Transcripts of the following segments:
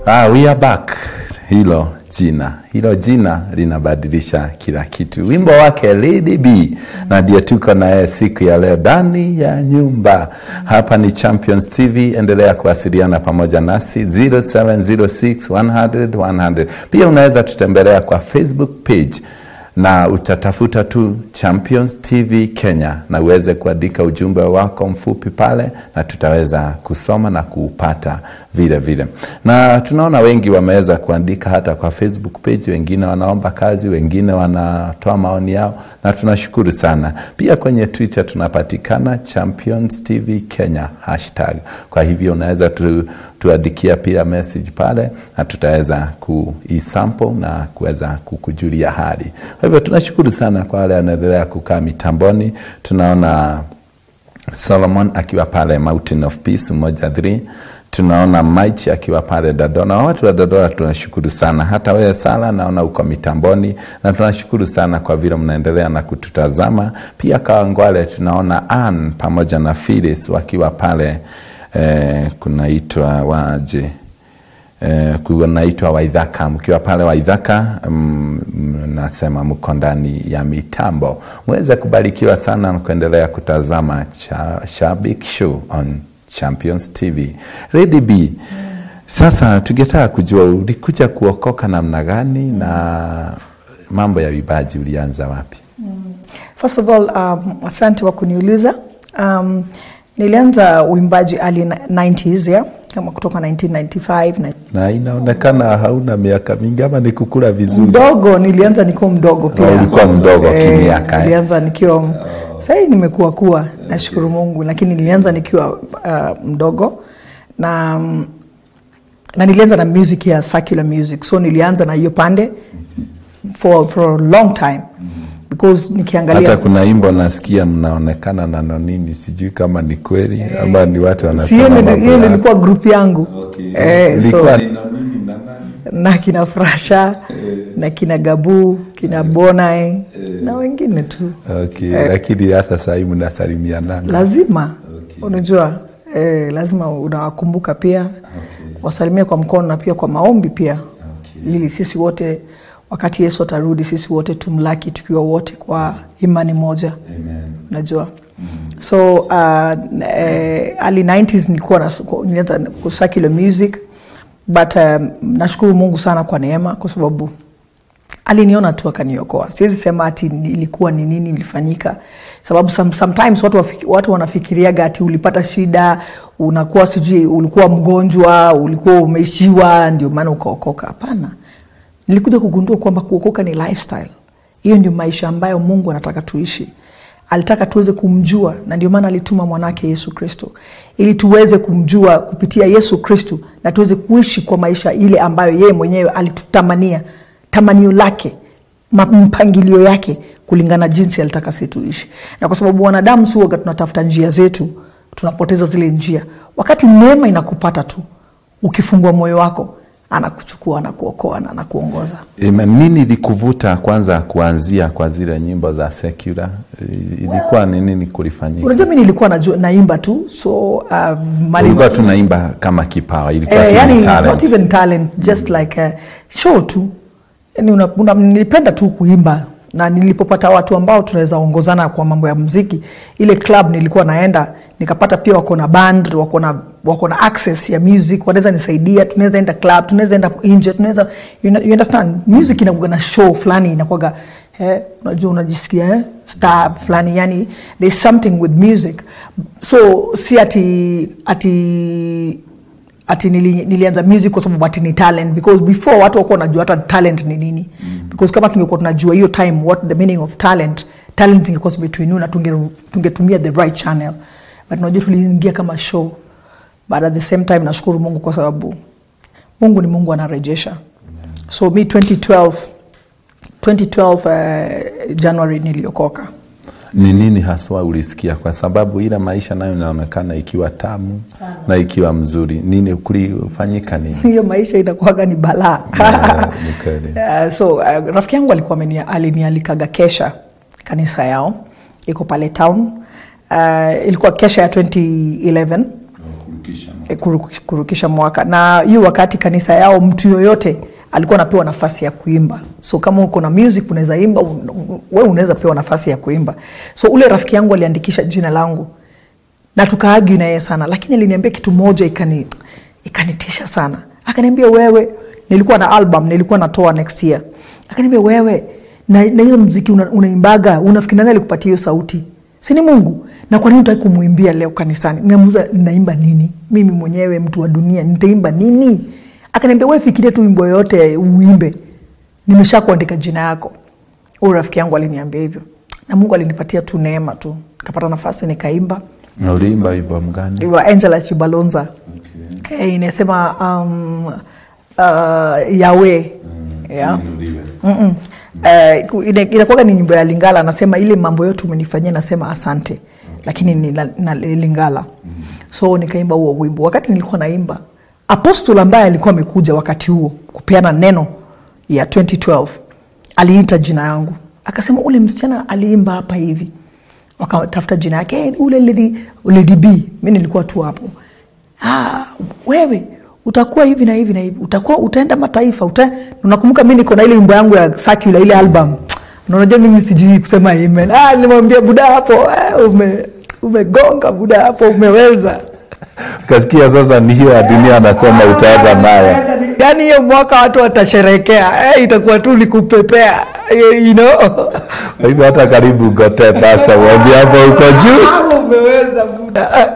Ah, we are back. Hilo jina hilo jina linabadilisha kila kitu. Wimbo wake Lady B, na ndio tuko naye siku ya leo ndani ya nyumba. Hapa ni Champions TV, endelea kuwasiliana pamoja nasi 0706 100 100. Pia unaweza tutembelea kwa Facebook page na utatafuta tu Champions TV Kenya na uweze kuandika ujumbe wako mfupi pale, na tutaweza kusoma na kuupata vile vile. Na tunaona wengi wameweza kuandika hata kwa Facebook page, wengine wanaomba kazi, wengine wanatoa maoni yao, na tunashukuru sana. Pia kwenye Twitter tunapatikana Champions TV Kenya hashtag. Kwa hivyo unaweza tu, tuandikia pia message pale, na tutaweza kuisample na kuweza kukujulia hali. Kwa hivyo tunashukuru sana kwa wale wanaendelea kukaa mitamboni. Tunaona Solomon akiwa pale Mountain of Peace moja 3 tunaona Maichi akiwa pale Dodona. Watu wa Dodona tunashukuru sana, hata wewe Sala naona uko mitamboni, na tunashukuru sana kwa vile mnaendelea na kututazama. Pia Kawangwale tunaona Ann pamoja na Phyllis wakiwa pale eh, kunaitwa waje Eh, kunaitwa Waidhaka. Mkiwa pale Waidhaka, mm, nasema mko ndani ya mitambo, mweze kubarikiwa sana na kuendelea kutazama cha, Shabik Show on Champions TV. Lady B, sasa tungetaka kujua ulikuja kuokoka namna gani na mambo ya uimbaji ulianza wapi? First of all, um, asante kwa kuniuliza. Um, nilianza uimbaji early 90s yeah? kama kutoka 1995 na Na inaonekana hauna miaka mingi ama ni kukula vizuri? mdogo nilianza nikiwa mdogo pia Oh, ulikuwa mdogo kimiaka, eh? nilianza nikiwa sahii nimekuwa kuwa nashukuru mungu lakini nilianza nikiwa uh, mdogo na mm, na nilianza na music ya secular music so nilianza na hiyo pande for, for a long time because nikiangalia Hata kuna imbo nasikia mnaonekana na nonini, sijui kama ni kweli ama ni watu Si wanasema hiyo ndio- mambo hiyo ndio ya- ilikuwa group yangu eh, so, Ilikuwa ni nonini na nani? na kina Frasha na kina Gabu kina Bonai na wengine tu Okay, lakini hata sahii mnasalimiananga. lazima unajua eh, lazima unawakumbuka pia wasalimia kwa mkono na pia kwa maombi pia ili sisi wote wakati Yesu atarudi sisi wote tumlaki tukiwa wote kwa imani moja unajua so uh, eh, early 90s nilikuwa na- nilianza ku- secular music but um, nashukuru Mungu sana kwa neema kwa sababu aliniona tu akaniokoa. Siwezi sema ati ilikuwa ni nini ilifanyika, sababu some, sometimes watu, wafiki, watu wanafikiriaga ati ulipata shida, unakuwa sijui ulikuwa mgonjwa, ulikuwa umeishiwa, ndio maana ukaokoka. Hapana, nilikuja kugundua kwamba kuokoka ni lifestyle. Hiyo ndio maisha ambayo Mungu anataka tuishi. Alitaka tuweze kumjua, na ndio maana alituma mwanake Yesu Kristo ili tuweze kumjua kupitia Yesu Kristo na tuweze kuishi kwa maisha ile ambayo yeye mwenyewe alitutamania tamanio lake ma- mpangilio yake kulingana jinsi alitaka si tuishi na kwa sababu wanadamu si waga tunatafuta njia zetu tunapoteza zile njia wakati neema inakupata tu ukifungua moyo wako anakuchukua anakuokoa na anakuongoza Amen. Nini likuvuta kwanza kuanzia kwa zile nyimbo za secular? I- Ilikuwa ni nini kulifanyika? unajua mi nilikuwa najua, naimba tu so uh, mali- Ulikuwa tunaimba kama kipawa, ilikuwa Eh, tu yani ni not talent. even talent just like a show tu yani una, una, nilipenda tu kuimba na nilipopata watu ambao tunaweza ongozana kwa mambo ya muziki ile club nilikuwa naenda nikapata pia wako na band wako na wako na access ya music wanaweza nisaidia tunaweza enda club tunaweza enda nje tunaweza you, know- you understand music inakuwa na show fulani inakuwaga eh, unajua unajisikia eh, star fulani yani there's something with music so si ati ati ati nili, nilianza music kwa sababu ati ni talent because before watu wakuwa wanajua hata talent ni nini mm. because kama tungekuwa tunajua hiyo time what the meaning of talent talent ingekuwa zimetuinua na tunge- tungetumia the right channel but unajua tuliingia kama show but at the same time nashukuru mungu kwa sababu mungu ni mungu anarejesha so mi 2012 2012 uh, january niliokoka Ni nini haswa ulisikia? Kwa sababu ile maisha nayo inaonekana ikiwa tamu na ikiwa mzuri. Nini kulifanyika nini? hiyo maisha inakuwaga ni balaa Yeah, ni kweli. Uh, so uh, rafiki yangu alikuwa amenia- alinialikaga kesha kanisa yao iko pale town uh, ilikuwa kesha ya 2011 eh, kuru- kurukisha mwaka na hiyo wakati kanisa yao mtu yoyote alikuwa anapewa nafasi ya kuimba so kama uko na music unaweza imba un- un- wewe unaweza pewa nafasi ya kuimba so ule rafiki yangu aliandikisha jina langu na tukaagi na yeye sana lakini aliniambia kitu moja ikani ikanitisha sana akaniambia wewe nilikuwa na album nilikuwa natoa next year akaniambia wewe na, na hiyo mziki una, unaimbaga unafikiri nani alikupatia hiyo sauti si ni mungu na kwa nini utaki kumwimbia leo kanisani namuza naimba nini mimi mwenyewe mtu wa dunia nitaimba nini akaniambia wewe fikiria tu wimbo yoyote uimbe nimesha kuandika jina yako huyu rafiki yangu aliniambia hivyo na mungu alinipatia tu neema tu nikapata nafasi nikaimba Na uliimba wimbo mgani? wa angela chibalonza okay. hey, inasema um, uh, yawe yeah. Mm-mm. Eh, ku- ina- inakuwaga ni nyimbo ya lingala anasema ile mambo yote umenifanyia nasema asante lakini ni la- na lingala so nikaimba huo wimbo wakati nilikuwa naimba apostol ambaye alikuwa amekuja wakati huo kupeana neno ya 2012 aliita jina yangu akasema ule msichana aliimba hapa hivi wakatafuta jina yake "Eh, ule lady, lady b mi nilikuwa tu hapo ah, wewe utakuwa hivi na hivi na hivi utakuwa utaenda mataifa uta... unakumbuka mi niko na ile wimbo yangu ya sakula ile album na unajua mimi sijui kusema amen ah, nilimwambia buda hapo eh, ume, umegonga buda hapo umeweza Kasikia sasa ni hiyo ya dunia anasema utaenda nayo. yaani hiyo mwaka watu watasherekea eh, itakuwa tu ni kupepea eh, you know? Kwa hivyo hata karibu gote pasta mwambie hapo uko juu. umeweza buda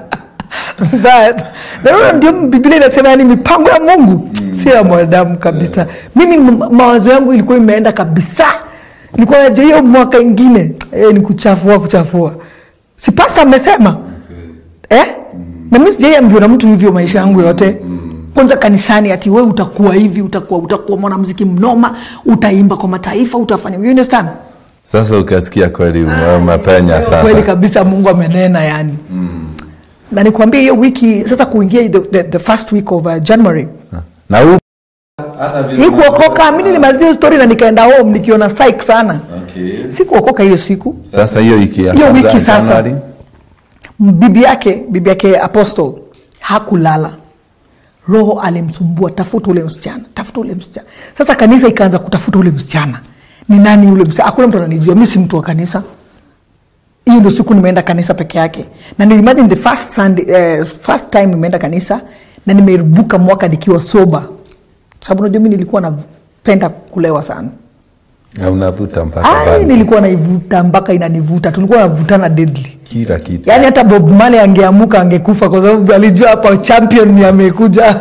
But, na hiyo ndio biblia inasema yani mipango ya mungu si ya mwanadamu kabisa mimi m- mawazo yangu ilikuwa imeenda kabisa nilikuwa najua hiyo mwaka ingine eh, ni kuchafua kuchafua si pasta amesema eh? na mi sijaiambiwa na mtu hivyo maisha yangu yote kwanza kanisani ati we utakuwa hivi utakuwa utakuwa mwanamziki mnoma utaimba kwa mataifa utafanya you understand Sasa ukasikia kweli ume- umepenya kweli sasa. kabisa mungu amenena yani mm. na nikwambia hiyo wiki sasa kuingia the, the, the first week of uh, january Na huko sikuokoka mi nilimalizia hiyo story na nikaenda home nikiona psych sana sikuokoka hiyo siku sasa hiyo wiki ya Hiyo kwanza wiki sasa. Januari, bibi yake bibi yake apostle hakulala roho alimsumbua tafuta ule msichana tafuta ule msichana sasa kanisa ikaanza kutafuta ule msichana ni nani ule msichana hakuna mtu ananijua mi si mtu wa kanisa hiyo ndio siku nimeenda kanisa peke yake na nilimagine the first, Sunday, eh, first time nimeenda kanisa na nimevuka mwaka nikiwa soba sababu najua mi nilikuwa napenda kulewa sana na unavuta mpaka Ai, bangi. nilikuwa naivuta mpaka inanivuta tulikuwa navutana deadly kila kitu. yaani hata bob male angeamuka angekufa kwa sababu alijua hapa champion ni amekuja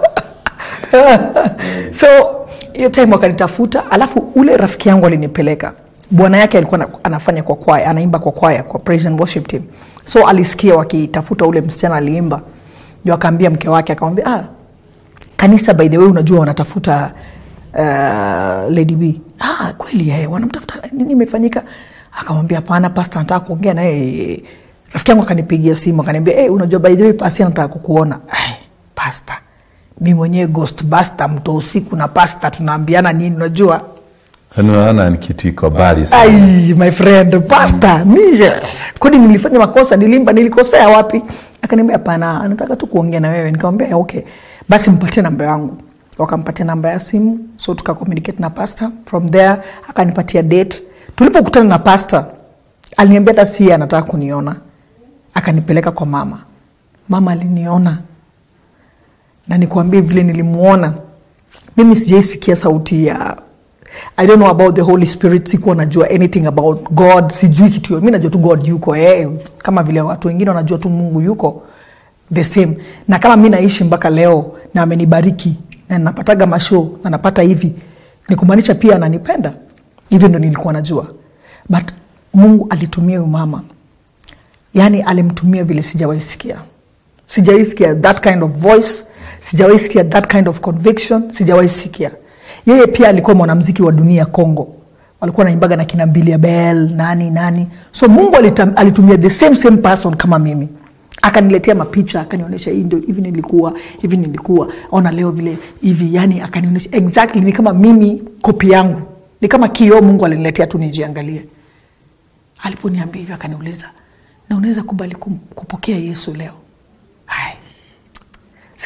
so hiyo time wakanitafuta alafu ule rafiki yangu alinipeleka bwana yake alikuwa ana- anafanya kwa kwaya anaimba kwa kwaya kwa praise and worship team so alisikia wakitafuta ule msichana aliimba ndio akaambia mke wake akamwambia ah, kanisa by the way unajua wanatafuta uh, lady b ah, kweli eh, wanamtafuta nini imefanyika akamwambia hapana pasta nataka kuongea naye rafiki yangu akanipigia simu akaniambia hey, unajua by the way pasi anataka kukuona Ai, pasta mi mwenyewe ghostbuster mto usiku na pasta tunaambiana nini unajua Unaona ni kitu iko mbali sana. ai my friend pasta mi kodi nilifanya makosa nilimba nilikosea wapi akaniambia hapana anataka tu kuongea na wewe nikamwambia okay basi mpatie namba yangu wakampatia namba ya simu so tukakommunicate na pasta from there akanipatia date tulipokutana na pasta aliniambia hata si anataka kuniona akanipeleka kwa mama mama aliniona na nikwambie vile nilimuona mimi sijaisikia sauti ya i don't know about the holy spirit sikuwa najua anything about god sijui kitu mi najua tu god yuko eh, kama vile watu wengine wanajua tu mungu yuko the same na kama mi naishi mpaka leo na amenibariki na napataga mashow na napata hivi ni kumaanisha pia ananipenda hivyo ndo nilikuwa najua but mungu alitumia huyu mama yaani alimtumia vile sijawaisikia sijawaisikia that kind of voice sijawaisikia that kind of conviction sijawaisikia yeye pia alikuwa mwanamziki wa dunia congo walikuwa naimbaga na kina Billy Bell nani nani so mungu alitam, alitumia the same same person kama mimi akaniletea mapicha akanionyesha hii ndio hivi nilikuwa hivi nilikuwa ona leo vile hivi yani akanionyesha exactly ni kama mimi kopi yangu ni kama kioo mungu aliniletea tu nijiangalie aliponiambia hivyo akaniuliza na unaweza kubali kum- kupokea yesu leo Ai,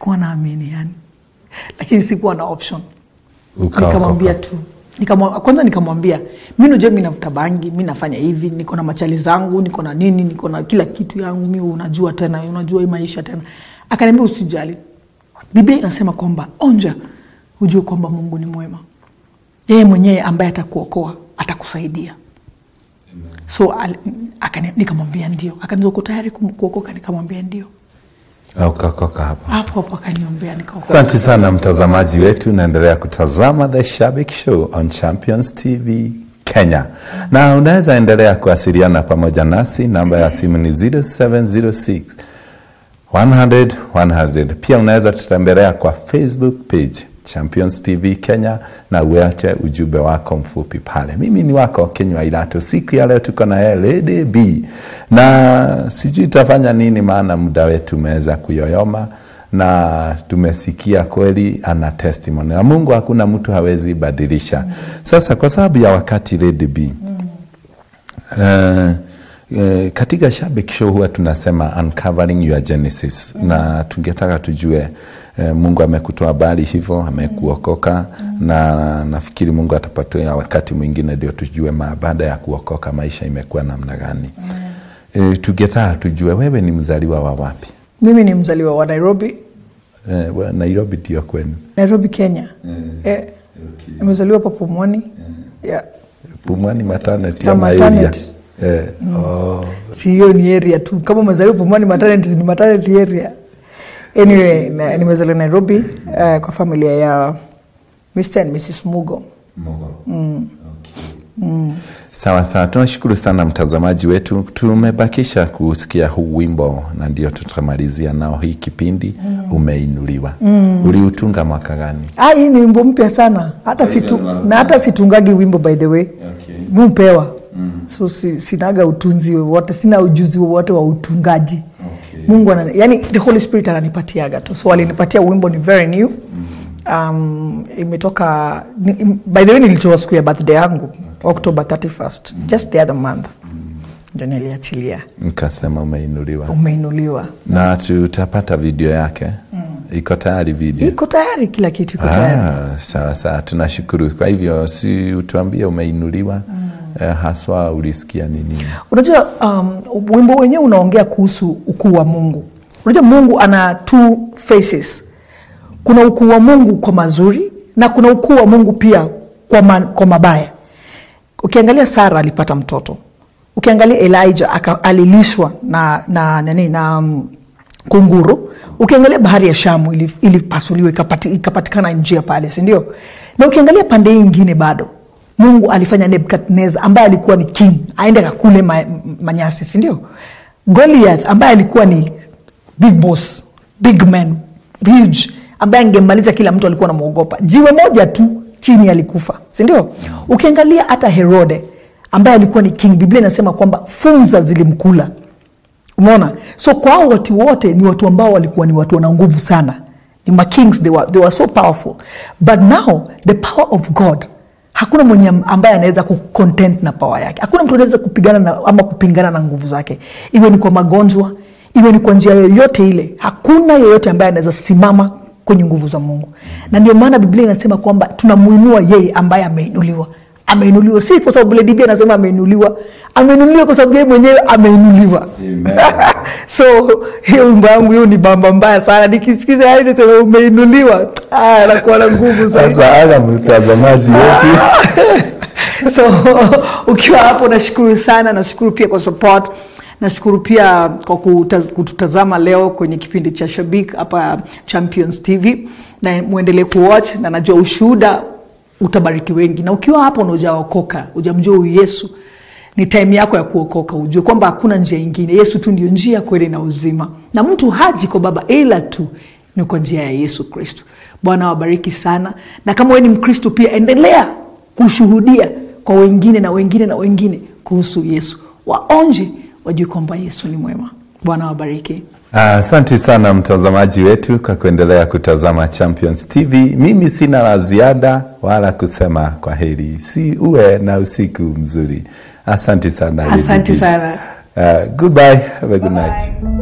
sikuwa naamini yani lakini sikuwa na option Ukaokoka. nikamwambia tu Nikamwa, kwanza nikamwambia mi najua mi navuta bangi mi nafanya hivi niko na machali zangu niko na nini niko na kila kitu yangu mi unajua tena unajua hii maisha tena akaniambia usijali biblia inasema kwamba onja ujue kwamba mungu ni mwema yeye mwenyewe ambaye atakuokoa atakusaidia so al- akani- nikamwambia ndio akaniza uko tayari kum- kuokoka nikamwambia ndio ukaokoka hapo hapo hapo akaniombea nikaokoka asante sana mtazamaji wetu naendelea kutazama the shabik show on champions tv kenya na unaweza endelea kuwasiliana pamoja nasi namba ya simu ni 0706 100 100 pia unaweza tutembelea kwa facebook page champions tv kenya na uache ujumbe wako mfupi pale mimi ni wako kenywa ilato siku ya leo tuko na yeye lady b na sijui itafanya nini maana muda wetu umeweza kuyoyoma na tumesikia kweli ana testimony na mungu hakuna mtu hawezi badilisha sasa kwa sababu ya wakati lady b uh, Uh, katika Shabik Show huwa tunasema uncovering your genesis mm. na tungetaka tujue uh, Mungu amekutoa habari hivyo, amekuokoka mm. na nafikiri Mungu atapatia wakati mwingine ndio tujue ma baada ya kuokoka maisha imekuwa namna gani mm. uh, tungetaka tujue wewe ni mzaliwa wa wapi? mimi ni mzaliwa wa nairobi Uh, wa- Nairobi ndio kwenu? nairobi kenya eh, nimezaliwa pa pumwani yeah. Pumwani maternity Na ama area? maternity. Eh, oh, si hiyo ni area tu kama umezaliwa pumwani maternity ni maternity area anyway na, nimezaliwa nairobi uh, kwa familia ya mr and mrs mugo Sawa sawa, tunashukuru sana mtazamaji wetu. Tumebakisha kusikia huu wimbo na ndio tutamalizia nao hii kipindi Umeinuliwa. Uliutunga mwaka gani? ah, hii ni wimbo mpya sana hata situ, na hata situngagi wimbo by the way Okay. mupewa so si, sinaga utunzi wowote sina ujuzi wowote wa utungaji Okay. mungu ana, yani the holy spirit ananipatiaga tu so alinipatia wimbo ni very new um, imetoka ni, by the way nilitoa siku ya birthday yangu october 31st just the other month ndio niliachilia Nikasema umeinuliwa, umeinuliwa na tutapata video yake. Iko tayari video? iko tayari kila kitu iko tayari Ah, sawa sawa, tunashukuru. Kwa hivyo si utuambie umeinuliwa, eh, haswa ulisikia nini? unajua um, wimbo wenyewe unaongea kuhusu ukuu wa mungu unajua mungu ana two faces kuna ukuu wa mungu kwa mazuri na kuna ukuu wa mungu pia kwa, ma, kwa mabaya ukiangalia sara alipata mtoto ukiangalia elijah aka, alilishwa na, na, nani, na um, kunguru ukiangalia bahari ya shamu ili- ilipasuliwa ikapati, ikapatikana njia pale sindio na ukiangalia pande hii ingine bado mungu alifanya nebukadnezar ambaye alikuwa ni king aende akakule ma, manyasi sindio goliath ambaye alikuwa ni big boss big man huge ambaye angemaliza kila mtu alikuwa namwogopa jiwe moja tu chini alikufa sindio ukiangalia hata herode ambaye alikuwa ni king biblia inasema kwamba funza zilimkula umeona so kwao watu wote ni watu ambao walikuwa ni watu wana nguvu sana ni makings they were, they were so powerful but now the power of god hakuna mwenye am- ambaye anaweza kucontent na power yake hakuna mtu anaweza kupigana na, ama kupingana na nguvu zake iwe ni kwa magonjwa iwe ni kwa njia yoyote ile hakuna yeyote ambaye anaweza simama kwenye nguvu za mungu na ndio maana biblia inasema kwamba tunamuinua yeye ambaye ameinuliwa ameinuliwa si kwa sababu vile biblia anasema ameinuliwa ameinuliwa kwa sababu yeye mwenyewe ameinuliwa so hiyo wimbo yangu hiyo ni bamba mbaya sana nikisikiza yani nisema umeinuliwa ah, nakuwa na nguvu zaidi Sasa aga mtazamaji wetu so ukiwa hapo nashukuru sana nashukuru pia kwa support nashukuru pia kwa kutaz, kututazama leo kwenye kipindi cha shabik hapa champions tv na mwendelee kuwatch na najua ushuhuda utabariki wengi na ukiwa hapo na ujaokoka ujamjua huyu yesu ni time yako ya kuokoka ujue kwamba hakuna njia ingine yesu tu ndio njia kweli na uzima na mtu haji kwa baba ila tu ni kwa njia ya yesu kristo bwana wabariki sana na kama wewe ni mkristo pia endelea kushuhudia kwa wengine na wengine na wengine kuhusu yesu waonje wajue kwamba yesu ni mwema bwana wabariki Asante sana mtazamaji wetu kwa kuendelea kutazama Champions TV. Mimi sina la ziada wala kusema kwa heri, si uwe na usiku mzuri. Asante sana. asante Lady B. sana Uh, goodbye. Have a good night.